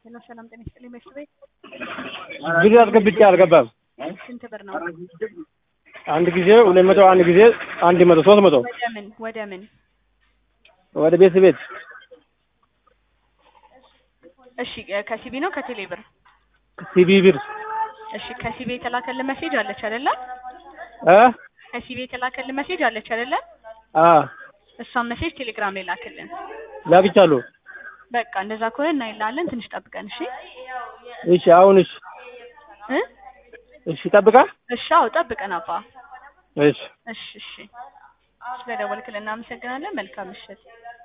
ሄሎ ሰላም ጤና ይስጥልኝ። በሽቱ ቤት ብር አስገብቼ አልገባም። ስንት ብር ነው? አንድ ጊዜ ሁለት መቶ አንድ ጊዜ አንድ መቶ ሶስት መቶ ወደ ምን ወደ ምን? ወደ ቤት ቤት እሺ እ ከሲቢ ነው ከቴሌ ብር? ሲቢ ብር እሺ ከሲቢ የተላከልን ሜሴጅ አለች አይደለ? እ ከሲቢ የተላከልን ሜሴጅ አለች አይደለ? አ እሷን ሜሴጅ ቴሌግራም ላይ ላክልን። ላክቻለሁ። በቃ እንደዛ ከሆነ እናይላለን። ትንሽ ጠብቀን እሺ እሺ አሁን እሺ እ እሺ ጠብቃ እሺ አዎ ጠብቀን አባ እሺ እሺ እሺ ስለደወልክልን እናመሰግናለን። መልካም ምሽት።